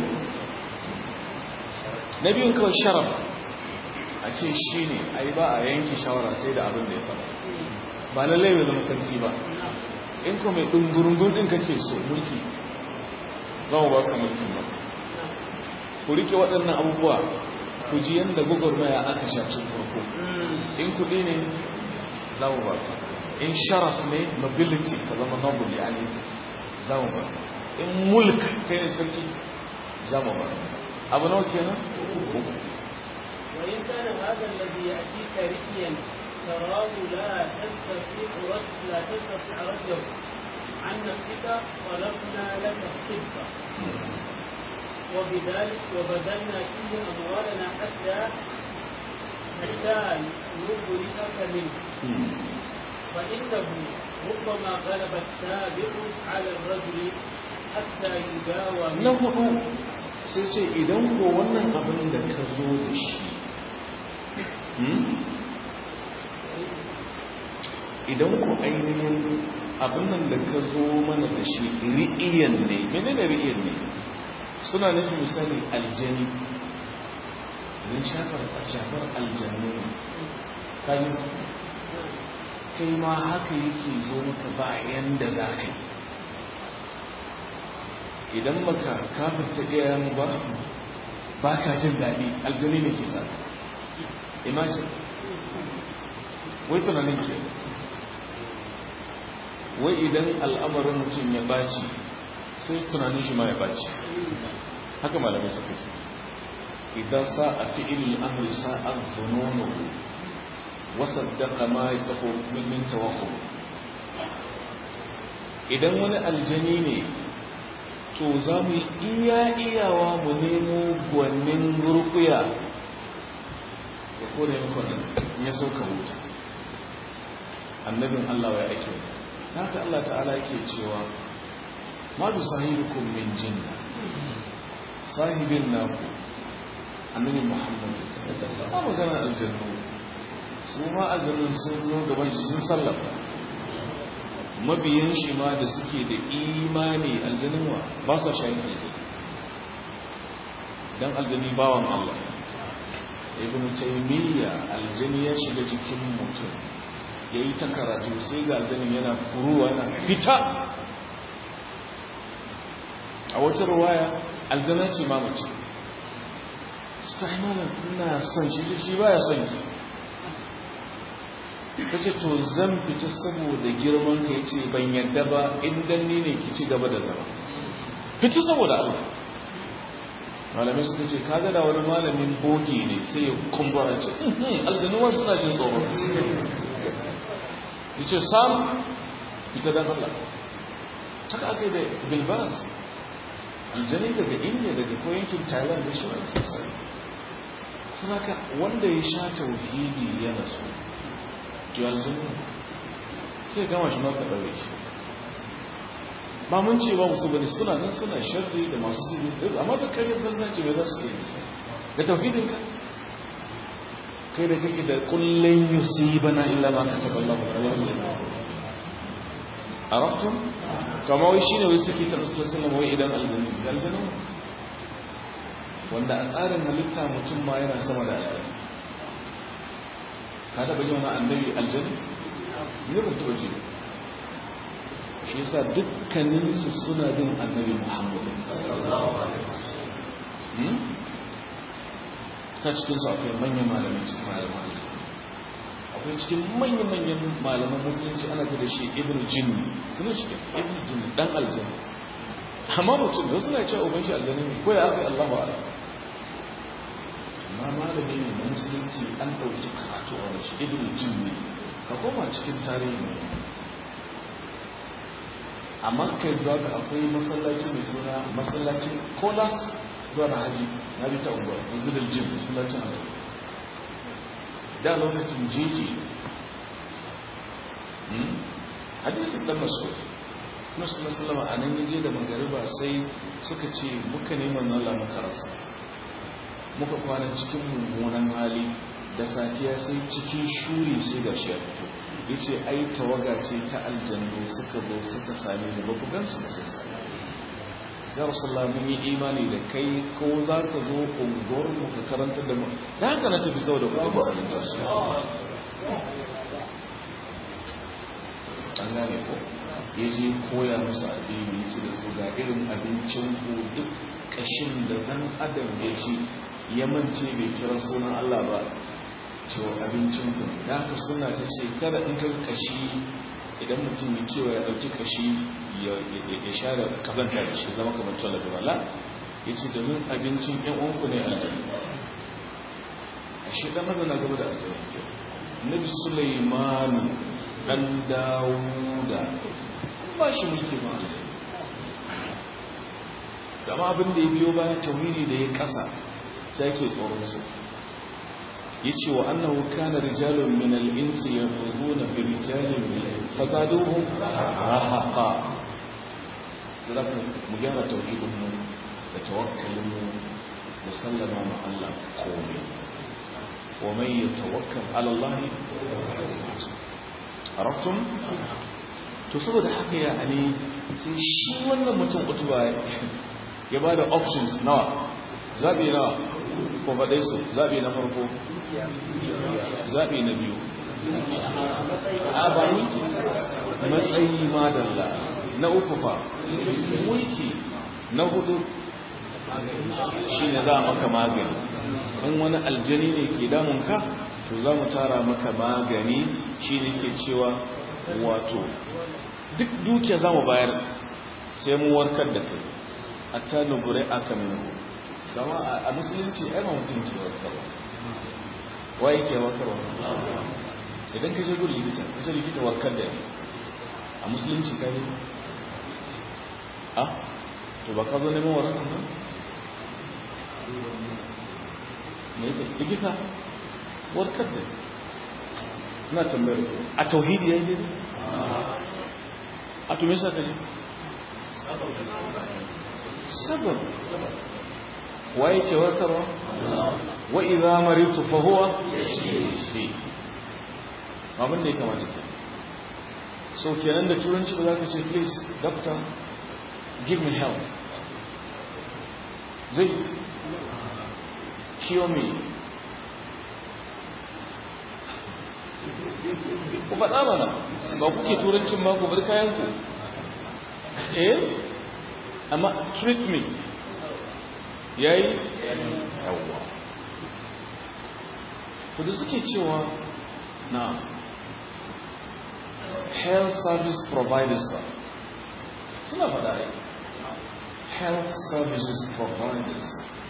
na biyun kawai sharaf a ce shi ne ai ba a yanke shawara sai da abin da ya faɗa ba lallai bai zama sarki ba in ko mai ɗungurungun ɗin kake so mulki za mu ba ka mulkin ba ku rike waɗannan abubuwa ku ji yadda gwagwarmaya aka shafin farko in kuɗi ne za mu ba in sharaf ne nobility ka zama noble ya ne za mu ba in mulk kai ne sarki za mu ba abu nawa kenan uku وإن كان هذا الذي يأتيك رئيا تراه لا تستطيع رد لا تستطيع رده عن نفسك طلبنا لك الصدق وبذلك وبذلنا فيه أموالنا حتى حتى نبرئك منه فإنه ربما غلب السابق على الرجل حتى يداوى na hudu sai ce idan ko wannan abin da ka zo da shi idan ku ainihin abin nan da ka zo mana da shi ri'iyan ne menene ri'iyan ne suna nufin misali aljani don shafar shafar aljanu kayi kai ma haka yake zo maka bayan da za ka yi idan maka kafirta iyayen ba ba ka jin daɗi aljani ne ke sa imagine wai tunanin ke wai idan al'amarin mutum ya baci sai tunanin shi ma ya baci haka malamai suka ce idan sa a fi'il amri sa'ar zunono wasaddaka ma ya tsafo min tawakku idan wani aljani ne to za mu yi iya iyawa mu nemo gwanin rukuya ya kone makon ya sauka wuta annabin Allah ya ake haka Allah ta'ala yake cewa ma bi sahibikum min jinna sahibin naku annabi Muhammad sallallahu alaihi magana aljannu su ma aljannun sun zo gaban shi sun sallama mabiyan shi ma da suke da imani aljanun wa ba sa shayin aljanu dan aljani bawan Allah ibn taymiya aljani ya shiga cikin mutum yayi ta karatu sai ga aljanin yana kuruwa yana fita a wata ruwaya aljana ce ma mace staimanin ina son shi shi baya son ki ta ce to zan fita saboda girman ka yace ban yadda ba indan ni ne ki ci gaba da zama fita saboda Allah malamai suka ce kaga da wani malamin bogi ne sai ya kumbura ce aljanuwa suna jin tsoro ya ce sam ita dan Allah haka aka yi da bilbas aljani daga india daga ko yankin thailand da shi wani sassari sunaka wanda ya sha tauhidi yana so aljanu sai gama shi maka ɗaure shi ba mun ce ba musu bane suna nan suna sharri da masu sirri amma da karyar banza ce mai za su yi nisa da tauhidin ka kai da kake da kullun yusibana illa ma kataba Allah arabtum kama wai shine wai suke ta rasul sallallahu wai idan aljanna aljanna wanda a tsarin halitta mutum ma yana sama da aljanna ka taba yin wani annabi aljanna ne ban taba ji shi yasa dukkaninsu suna bin annabi muhammad ta cikinsu akwai manyan malamin cikin malaman akwai cikin manyan-manyan malaman musulunci ana ta da shi ibn jinni suna shi ibn jinni dan aljanna amma mutum da suna cewa uban shi aljanna ne ko ya aka allahu ala amma malami ne na musulunci an ɗauki karatu a wani shi ibn jinni ka koma cikin tarihi ne a makar zuwa ga akwai masallaci mai suna masallacin kolas zuwa na haji na bi ta unguwa masjidar jim masallacin haji da lokacin jeji hadisun dan masu nasu na sallama a nan yaje da magariba sai suka ce muka neman nala muka rasa muka kwana cikin mummunan hali da safiya sai cikin shuri sai ga shi ya fito ya ce ai tawaga ce ta aljannu suka zo suka same ni ba ku gansu ba sai sami ya rasulullah mun yi imani da kai ko za ka zo unguwar mu ka karanta da mu da haka na tafi saboda kuma musulunci su an gane ko ya je koya musu addini ya ce da su ga irin abincin ku duk kashin da dan adam ya ci ya mance bai kira sunan Allah ba cewa abincin ku da haka suna ta ce kada in ka kashi idan mutum ya kewa ya ɗauki kashi ya share kazanta da shi zama kamar tola da wala ya ce domin abincin yan uwanku ne aljanna a shi ɗan na gaba da aljanna ke nabi sulaimanu ɗan dawuda ba shi mulki ma aljanna zama abin da ya biyo baya tauhidi da ya kasa sai ke tsoron su ya ce wa annahu kana rijalun min al-insi yaquluna bi rijalin min fazaduhum rahaqa sadaka mu gyara tauhidin mu da tawakkalin mu da sallama ma Allah komai wa man yatawakkal ala Allah araftum to saboda haka ya ani sai shi wannan mutum utuba ya ba da options nawa zaɓi nawa ko faɗe su zaɓi na farko zaɓi na biyu abani matsayi madalla na uku fa mulki na hudu shi ne za a maka magani in wani aljani ne ke damunka to za mu tara maka magani shi ne ke cewa wato duk dukiya za mu bayar sai mu warkar da kai hatta nubure aka minu kama a musulunci ai ba mutum ke warkarwa wa yake warkarwa idan ka je gudu likita ka ce likita warkar da yake a musulunci ka ne a to ba ka zo neman warkar ba likita warkar da na tambayar a tauhidi ya yi ne a to me sa ka ne sabab wa yake warkarwa wa idza maritu fa huwa yashfi abin da ya kamata ke so kenan da turanci ba za ka ce please doctor give me help zai cure me ku faɗa mana ba kuke turancin ba ku bar kayanku eh amma treat me yayi yawwa to da suke cewa na health service providers suna faɗa ai health services providers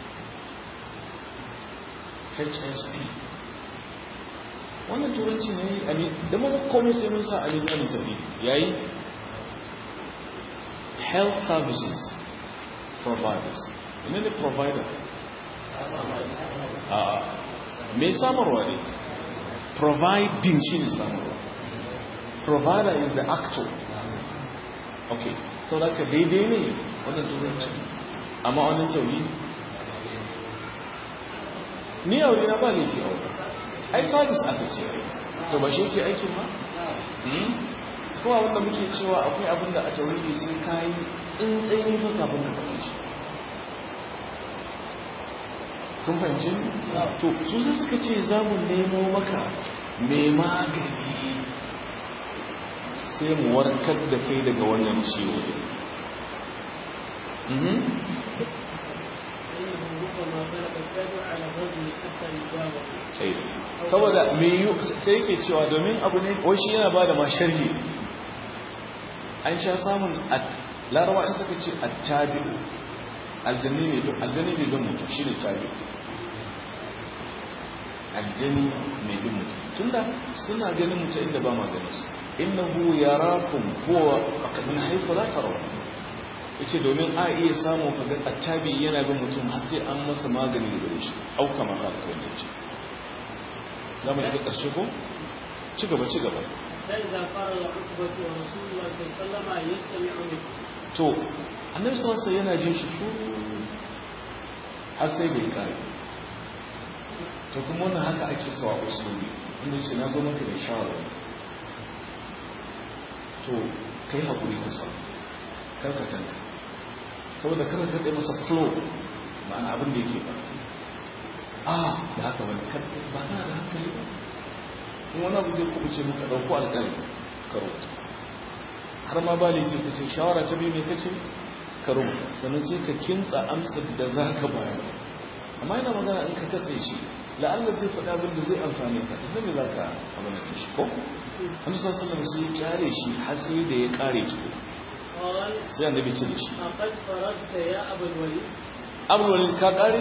HSP wannan turanci ne a da mun komai sai mun sa a limanin tafi yayi health services providers ina ne provider a mai samarwa ne providing shi ne samarwa provider is the actor okay so da ka daidai ne wannan turanci amma wannan tauri ni aure na ba laifi aure ai service aka ce to ba shi ke aikin ba kowa wanda muke cewa akwai abin da a tauridi sai kayi tsintsini ba kafin ka faɗi shi kun fahimci to su sai suka ce za mu nemo maka mai magani sai mu warkar da kai daga wannan ciwo saboda mai yi sai yake cewa domin abu ne shi yana ba da ma sharhi an sha samun larawa in suka ce attabi aljanni ne don aljanni ne don mutu shi ne tabi aljani mai bin mutu tunda suna ganin mutu inda ba ma ganin su innahu yarakum huwa aqdun haythu la tarawun yace domin a iya samu kaga attabi yana bin mutum har sai an masa magani da gare shi au kamar haka ko ne ce zamu da karshe ko ci gaba ci gaba فإذا قال عقبة ورسول الله صلى الله عليه وسلم يستمع منه to annabi sallallahu alaihi yana jin shi shuru har sai bai kare to kuma wannan haka ake so a usuli inda ce na zo maka da shawara to kai hakuri ka sa kar ka tanka saboda kar ka tsaye masa flow ma'ana abin da yake ba a da haka wani ba tana da hankali ba in wani abu zai kubuce muka ɗauko alƙalmi ka rubuta har ma ba laifi ka ce shawara ta biyu mai kace ka rubuta sannan sai ka kintsa amsar da za ka bayar amma yana magana in ka katse shi la'alla zai faɗa abin da zai amfani ka idan me za ka abin da shi ko annabi sallallahu alaihi sai ya kyale shi har sai da ya kare tuko قال sai annabi ce da shi أقد فرغت يا أبا الوليد abul walid ka kare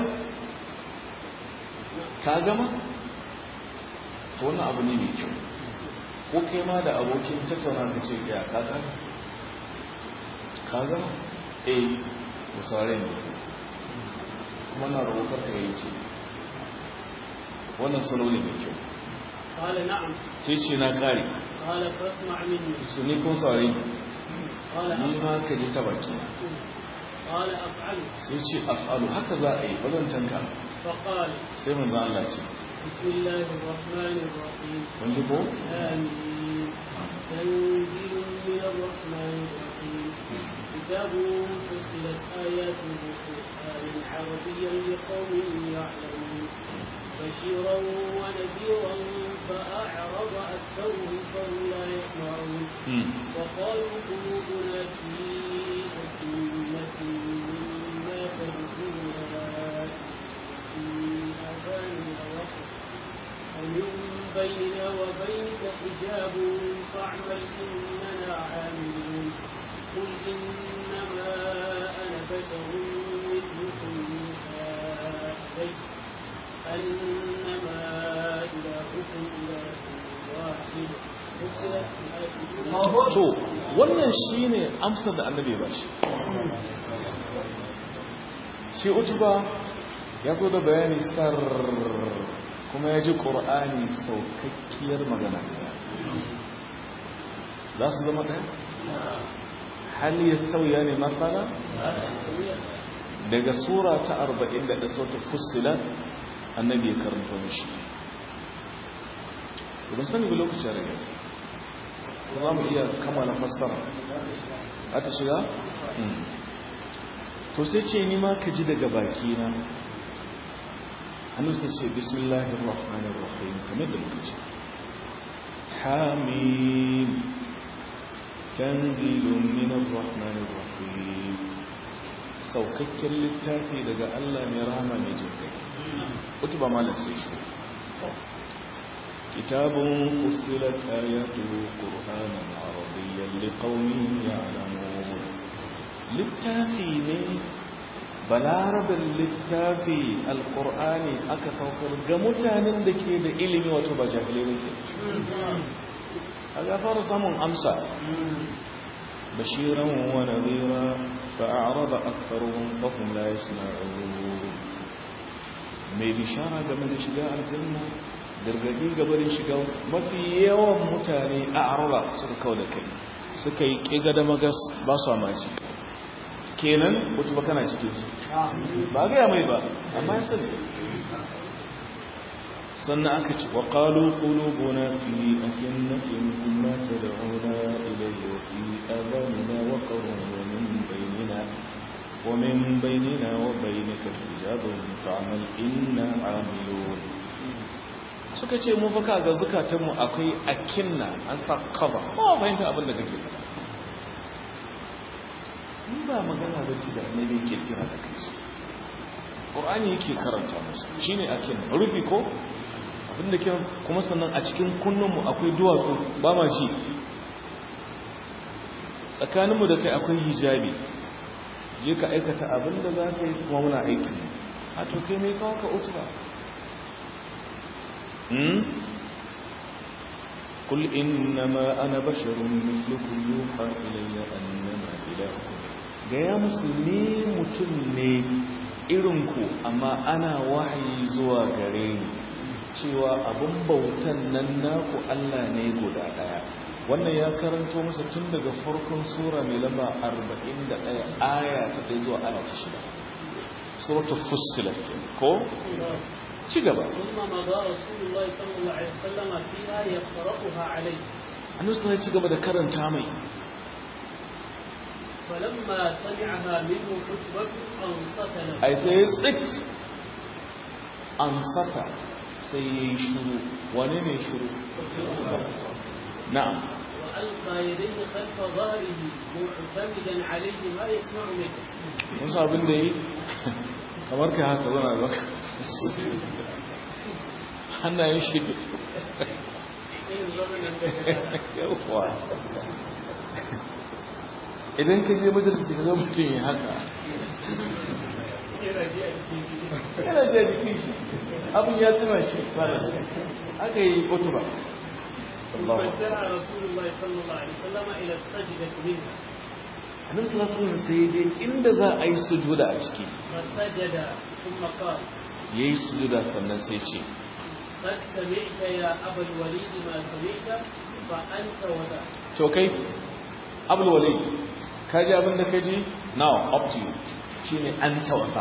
ka gama to wannan abu ne mai kyau ko kai ma da abokin tattauna ka ce ya ka kare ka gama eh da sauran ne kuma na roƙar ka yi ce wannan salo ne mai kyau قال نعم sai ce na kare قال فاسمع مني su ne kun saurari قال ni أفعل ma ka ji ta baki قال أفعل sai ce af'alu haka za a yi bazancan ka فقال sai manzo Allah ce بسم الله الرحمن الرحيم kun ji ko آمين تنزيل من الرحمن الرحيم كتاب فصلت آياته قرآنا عربيا لقوم يعلمون بشيرا ونذيرا فأعرض أكثرهم فهم لا يسمعون Hmm. وقالوا قلوبنا في أكنة مما تدعونا في آذاننا وقر ومن بيننا وبينك حجاب فاعمل إننا عاملون قل إنما أنا بشر مثلكم يوحى إلي أنما إلهكم إله واحد فصلت آياته to wannan shine amsar da annabi ba shi shi utuba ya zo da bayani sar kuma ya ji ƙur'ani saukakkiyar magana za su zama ɗaya hali ya sauya ne matsala daga sura ta 41 sautar fussila annabi ya karanta mishi idan sani ga lokacin rage ko za mu iya kammala fassara a ta shiga? to sai ce ni ma ka ji daga baki na hannu sai ce bismillahir rahmanir rahim kamar da muka ce hamim tanzilun minar rahmanir rahim saukakken littafi daga Allah mai rahama mai jinkai wata ba malar sai shi كتاب فصلت آياته قرآنا عربيا لقوم يعلمون littafi ne balarabin littafi alkur'ani aka saukar ga mutanen da ke da ilimi wato ba jahilai ke a gafara samun amsa bashiran wa nadira fa'arada aktharuhum fahum la yasma'un mai bishara game da shiga aljanna gargadi gabarin shiga mafi yawan mutane a araba suka kawo da kai suka yi ƙiga da magas ba su amaci kenan wata ba kana cikin su ba gaya mai ba amma ya sani sannan aka ci wa ƙalu ƙulubuna fi akinnatin kuma ta da'una ilayya wa fi azanina wa ƙarun wa min bainina wa min bainina wa bainika hijabun fa'amal inna amilun suka ce mu baka ga zukatanmu akwai akinna an sa cover ba fahimta abin da kake faɗa in ba magana ba ce da annabi kirkira da kai Qur'ani yake karanta musu shine akin rufi ko abinda ke kuma sannan a cikin kunnunmu akwai duwatsu ba ma ji tsakaninmu da kai akwai hijabi je ka aikata abinda za ka yi kuma muna aiki a to kai mai kawo ka utu ba قل إنما أنا بشر مثلكم يوحى إلي أنما إلهكم gaya musulmi mutum ne irinku amma ana wahayi zuwa gare ni cewa abin bautan nan naku Allah ne guda daya wannan ya karanto masa tun daga farkon sura mai lamba 41 aya ta ɗaya zuwa aya ta shida suratul fussilat ko ci gaba ثم مضى رسول الله صلى الله عليه وسلم فيها يقرأها عليه annabi sai ci gaba da karanta mai فلما سمعها منه خطبة أنصت له ai sai ya tsit an sata sai ya yi shuru wane ne shuru na'am وألقى يديه خلف ظهره معتمدا عليه ما يسمع منه musa abin da yi kamar kai haka zana da baka hannayen shi yawwa idan ka je majalisi ka zama mutum ya haka yana ji a jikin shi abin ya tuna shi fara aka yi otuba فجاء رسول الله صلى الله عليه وسلم إلى السجدة منها annabi sallallahu alaihi wasallam sai je inda za a yi sujuda a ciki فسجد ثم قال yayi sujuda sannan sai ce قد سمعت يا أبا الوليد ما سمعت فأنت وذا to kai abul walid ka ji abin da ka ji now up to you shine an tawata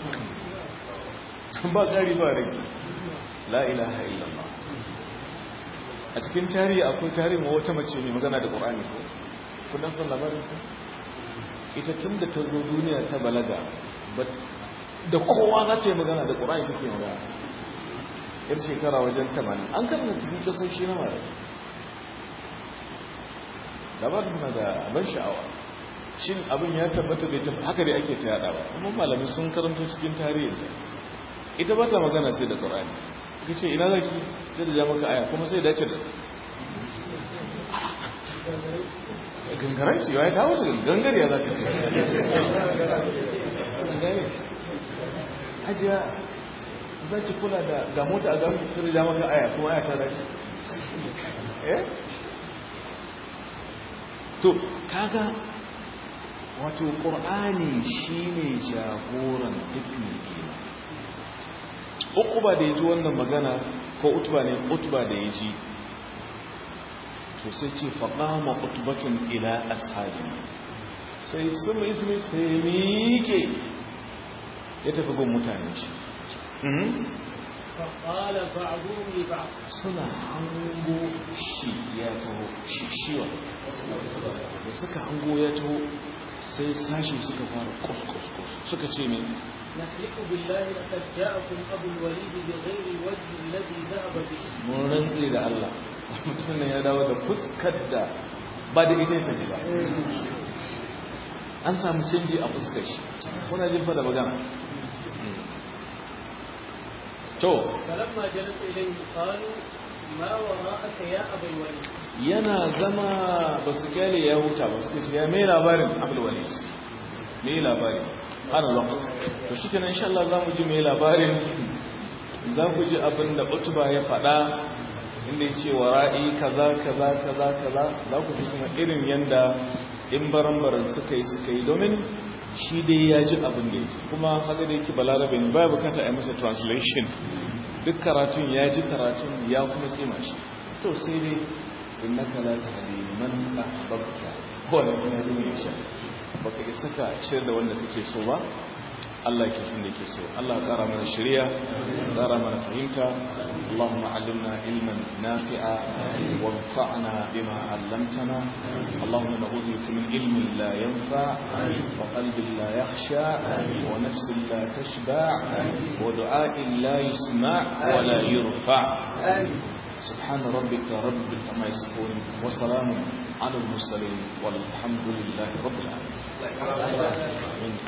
ba ƙari ba rage la ilaha illallah a cikin tarihi akwai tarihin wata mace mai magana da ƙorani ko kudan san labarin ta ita tun da ta zo duniya ta balaga da kowa za ta yi magana da ƙorani take magana yar shekara wajen tamanin an karna cikin kasoshi na mara labarin na da ban sha'awa shin abin ya tabbata bai tabbata haka dai ake ta yada ba kuma malamai sun karanto cikin tarihinta ita ba ta magana sai da ƙorani ka ce ina zaki sai da ja maka aya kuma sai dace da gangaran ce ya ta wasu gangar ya za ka ce gane hajiya za ki kula da ga mota a gami sai da ja maka aya kuma aya ta dace eh to kaga wato ƙur'ani shine jagoran duk mai imani uquba da yaji wannan magana ko utba ne utba da yaji to sai ce faqama utbatun ila ashabi sai sumi ismi sai miƙe ya tafi gun mutane shi فقال بعضهم لبعض suna hango shi ya taho shi shiwa da suka hango ya taho sai sashi suka fara kus suka ce ne نحلف بالله لقد جاءكم أبو الوليد بغير الوجه الذي ذهب به mun rantse da Allah mutum ne ya dawo da fuskar da ba da ita ya tafi ba an samu canji a fuskar shi kuna jin fada magana to فلما جلس إليه قالوا ما وراءك يا أبا الوليد yana zama ba su kyale ya huta ba su ce shi ya mai labarin abulwalis mai labarin ana lokaci to shi kenan insha Allah za mu ji mai labarin za ku ji abin da utuba ya faɗa inda ya ce wa ra'i kaza kaza kaza kaza za ku fi kuma irin yanda in baran-baran suka yi suka yi domin shi dai ya ji abin da ya ji kuma haka da yake balarabe ne baya bukata a yi masa translation duk karatun ya ji karatun ya kuma tsima shi to sai dai innaka la tahdi man ahbabta ko ne kuma ya sha baka isa ka ciyar da wanda kake so ba Allah yake shi ne yake so Allah ya tsara mana shari'a ya tsara mana fahimta Allahumma allimna ilman nafi'a wanfa'na bima 'allamtana Allahumma na'udhu bika min ilmin la yanfa' wa qalbin la yakhsha wa nafsin la tashba' wa du'a'in la yusma' wa la yurfa' سبحان ربك رب العزة يصفون وسلام على المرسلين والحمد لله رب العالمين